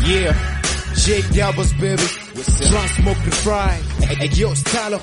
Yeah, J Doubles baby, Trans Smoke the Fry, hey yo Stalo.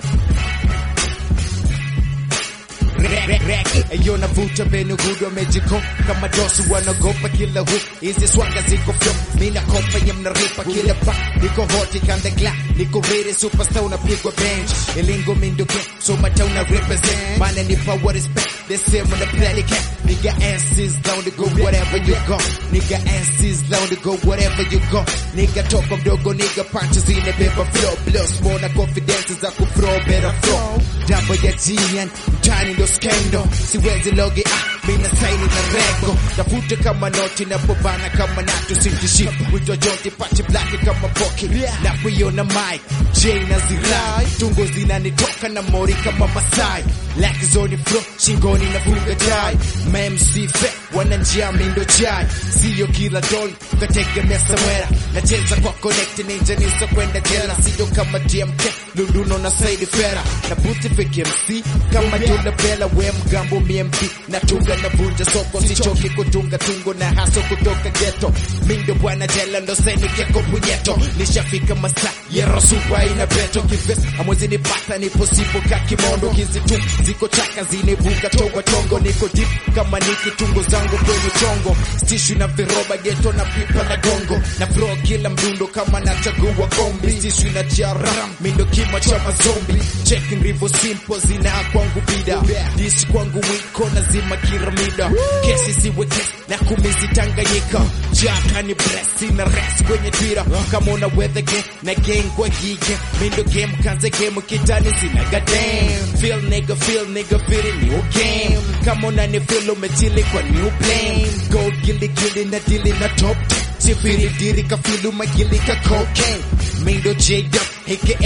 Eyo navuta benu hudo mejiko kama dosu wanagopa kila hu hizi swanga ziko fyo mina kopa nye mnaripa kila pa niko hoti kanda gla niko rere superstar unapigwa bench ilingo minduke so mata una represent mana ni power respect the same on the play cat nigga asses down to go whatever you go nigga asses down to go whatever you go nigga topa mdogo nigga punches in the paper flow blow small na confidence za kuflow better flow Jambo ya jian mtani ndo skendo siwezi logi ah mina saini na rego tafuta kama noti na pobana kama nato sintishi wito jonti pati blaki kama poki na kuiona mic J na zirai tungo zinanitoka na mori kama Masai Laki zoni flo shingoni na funga tai MC fe wana njia mindo chai siyo kila dol kategemea samwera nacheza kwa connect ninja niso kwenda jela siyo kama DMK lunduno na Saidi Fera na buti fake MC kama Dula Bella we mgambo MMP natunga na vunja soko sichoki kutunga tungo na haso kutoka ghetto mindo bwana jela ndo saini keko punyeto nishafika masa yero supa ina beto kives amwezi nipata nipo sipo kakimondo kizi tu ziko chaka zinebuka towa tongo niko deep kama niki tungo zangu kwenye chongo stishu na viroba geto na pipa na gongo na flow kila mdundo kama nachagua kombi stishu na jara mindo kima cha mazombi checking rivo simple zina kwangu bida dish kwangu wiko na zima kiramida kesi siwe kesi na kumizi tanganyika jaka ni bless na rest kwenye twira kama una weather game na gang kwa gige mindo game kanze game kitani zina goddamn feel nigga feel nigga feel new game kama una ni feel umetili kwa new plane gold gilly gilly na dili na top sifiri diri kafilu magili ka cocaine mindo J-Dub aka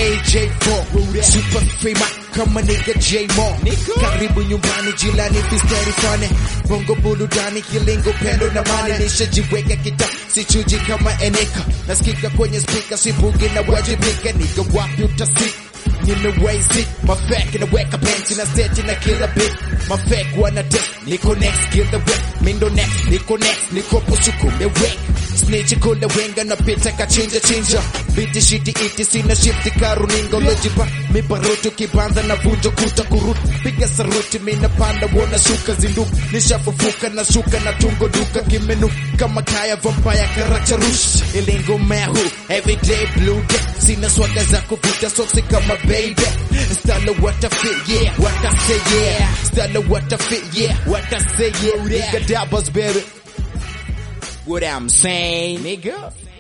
J4 super famous kama nigga J-Mo karibu nyumbani jilani fisteri fane bongo buludani kilingo pendo na mani nishajiweka kita sichuji kama eneka nasikika kwenye speaker sibugi na wajibika niga wapi utasika nimewezi mafek inaweka benchi na stage na kila bit mafek wana test niko next kill the whip mindo next niko next niko pusukume wek snitch kula wenga na pita kachinja chinja biti shiti iti sina shifti karuninga lojipa mibarutu kibanza na vunjo kuta kurutu piga saruti mina panda wona shuka zinduka nishafufuka na shuka na tungo duka kimenu kama kaya vampire karacha rush ilingo mehu everyday blue day sina swaga za kuvuta soksi kama baby style what I feel yeah what I say yeah style what I feel yeah what I say yeah nigga doubles baby what I'm saying nigga